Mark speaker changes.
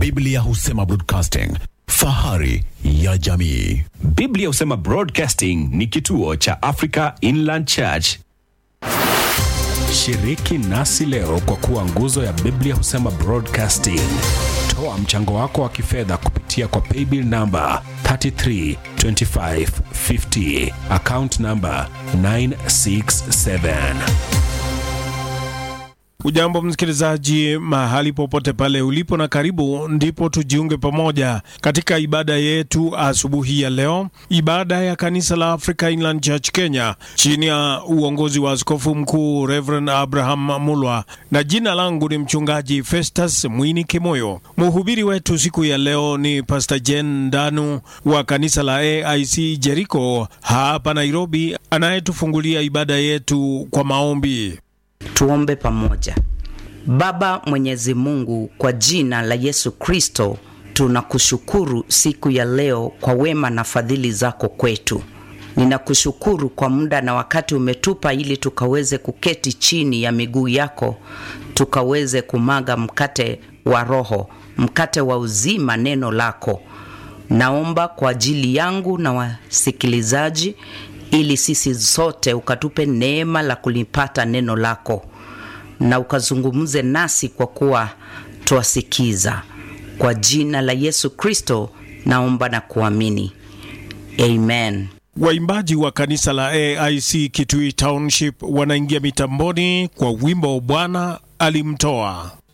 Speaker 1: Biblia husema broadcasting, fahari ya jamii.
Speaker 2: Biblia husema Broadcasting ni kituo cha Africa Inland Church. Shiriki nasi leo kwa kuwa nguzo ya Biblia husema Broadcasting. Toa mchango wako wa kifedha kupitia kwa paybill namba 332550 account namba 967.
Speaker 3: Ujambo msikilizaji, mahali popote pale ulipo, na karibu ndipo tujiunge pamoja katika ibada yetu asubuhi ya leo, ibada ya kanisa la Africa Inland Church Kenya chini ya uongozi wa askofu mkuu Reverend Abraham Mulwa, na jina langu ni mchungaji Festus Mwini Kimoyo. Mhubiri wetu siku ya leo ni Pastor Jen Ndanu wa kanisa la AIC Jericho hapa Nairobi, anayetufungulia ibada yetu kwa maombi.
Speaker 4: Tuombe pamoja. Baba Mwenyezi Mungu, kwa jina la Yesu Kristo, tunakushukuru siku ya leo kwa wema na fadhili zako kwetu. Ninakushukuru kwa muda na wakati umetupa ili tukaweze kuketi chini ya miguu yako, tukaweze kumaga mkate wa Roho, mkate wa uzima, neno lako. Naomba kwa ajili yangu na wasikilizaji ili sisi sote ukatupe neema la kulipata neno lako na ukazungumze nasi kwa kuwa twasikiza. Kwa jina la Yesu Kristo naomba na kuamini, amen.
Speaker 3: Waimbaji wa kanisa la AIC Kitui Township wanaingia mitamboni kwa wimbo Bwana alimtoa.